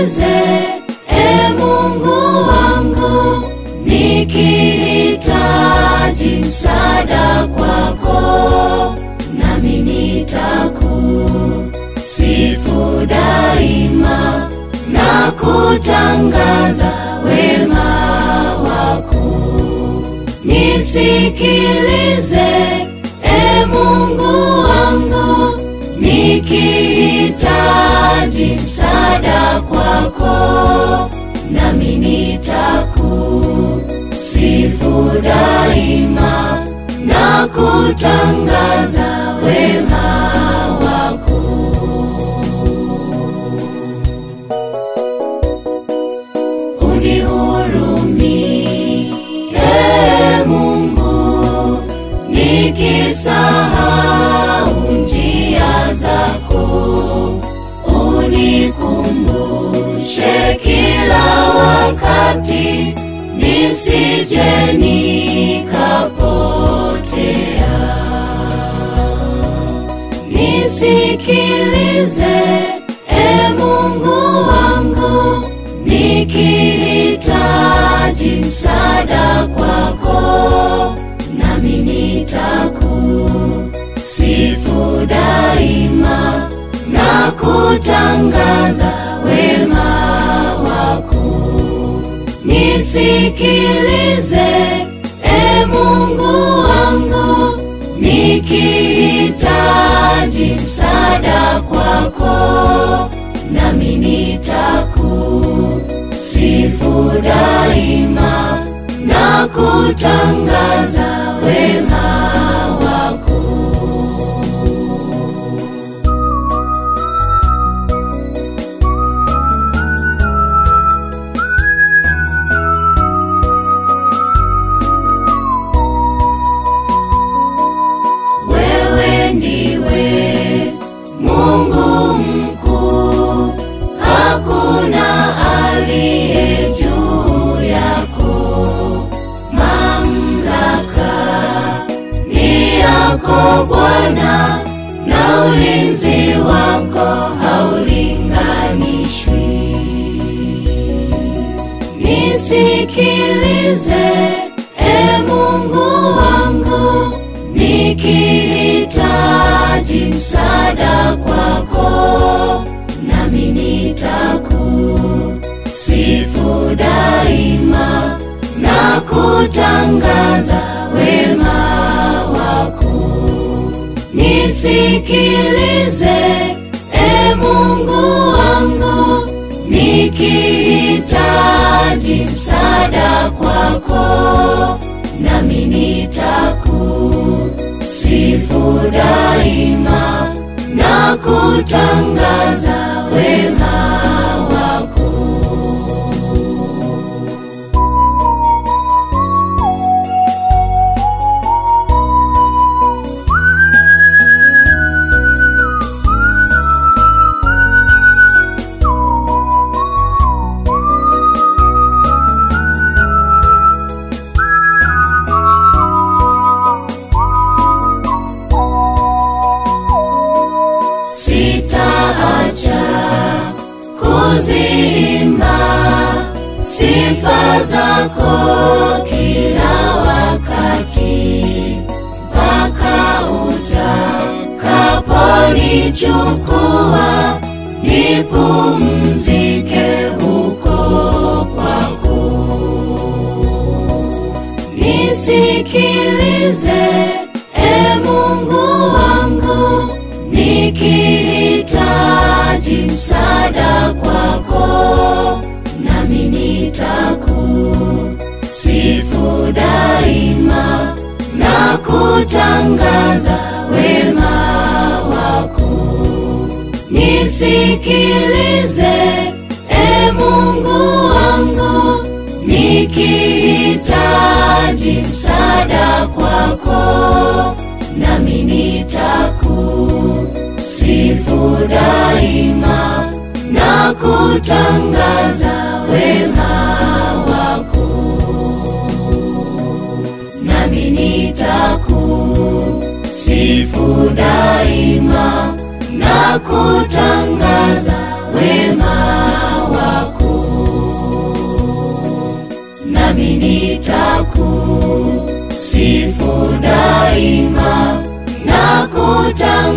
Nisikilize e Mungu wangu, nikihitaji msaada kwako, nami nitakusifu daima na kutangaza wema wako. Nisikilize e Mungu wangu, nikihitaji msaada kwako, nami nitakusifu daima na kutangaza wema wako. Unihurumie Mungu, nikisahau njia zako, unikumbushe kila wakati, nisije nikapotea. Nisikilize e Mungu wangu, nikihitaji msaada kwako, nami nitakusifu daima na kutangaza wema wako. Nisikilize e Mungu wangu, nikihitaji msaada kwako, nami nitakusifu daima na kutangaza wema wako. Wewe ndiwe Mungu mkuu, hakuna aliye juu yako. Mamlaka ni yako Bwana, na ulinzi wako haulinganishwi. Nisikilize e Mungu wangu, nikihitaji msaada kwako, nami nitakusifu daima na kutangaza wema wako. Nisikilize e Mungu wangu, nikihitaji msaada kwako, nami nitakusifu daima na kutangaza wema wako. Sitaacha kuziimba sifa zako kila wakati mpaka utakaponichukua nipumzike huko kwako. Nisikilize e Mungu wangu, nikihitaji msaada kwako, nami nitakusifu daima na kutangaza wema wako. Nisikilize e Mungu wangu, nikihitaji msaada kwako, nami nitakusifu daima na kutangaza wema wako, nami nitakusifu daima na kutangaza wema wako. kutangaza